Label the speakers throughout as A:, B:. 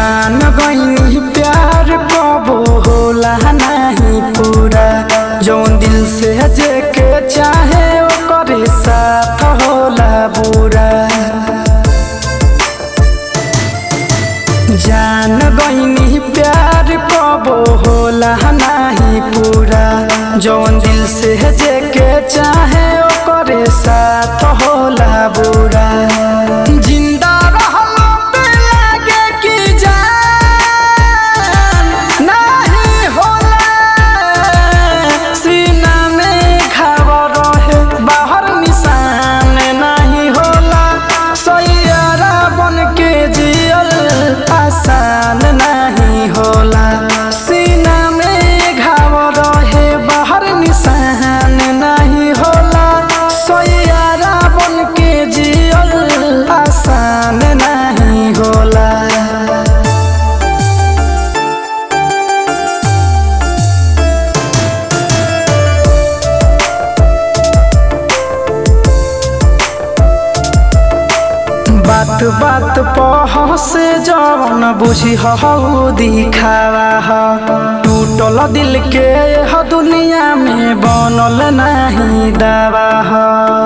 A: जान गईनी प्यार कबो होला नहीं पूरा जौन दिल से जेके चाहे ओकरे साथ होला बुरा जान गईनी प्यार कबो होला नहीं पूरा जौन दिल से जेके चाहे ओकरे साथ होला बुरा जिंदा रहलो पे लागे कि जान नहीं होला सीना में घाव रहे बाहर निशान नहीं होला सैयारा बन के जियल आसान नहीं होला सीना में घाव रहे बाहर निशान नहीं होला सैयारा बन के जियल आसान नहीं होला बात बात पह से जवन बुझी हऊ दिखावा ह टूटल दिल के ह दुनिया में बनल नहीं दावा ह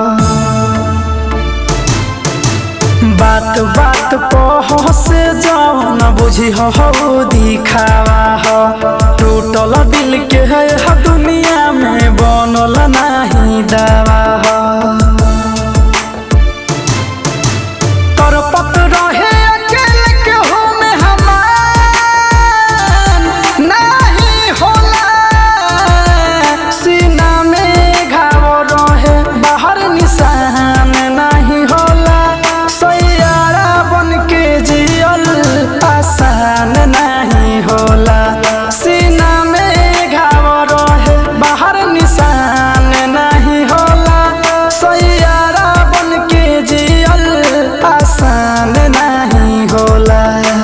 A: बात बात पह से जवन बुझी हऊ दिखावा ह टूटल दिल के ह दुनिया में बनल नहीं दावा ह तरपत रहे अकेले केहू में हमान नहीं होला सीना में घाव रहे बाहर निशान नहीं होला सैयारा बन के जियल आसान नहीं होला सीना में घाव रहे बाहर निशान नहीं होला सैयारा बन के जियल आसान नहीं होला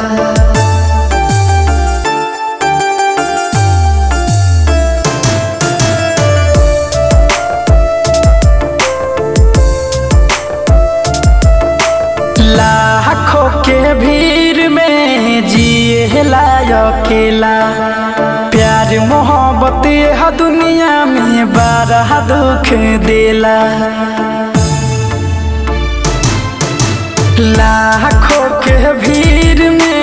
A: लाखों के भीड़ में जिए अकेला प्यार मोहब्बत यह दुनिया में बारह दुख देला लाखों के भीड़ में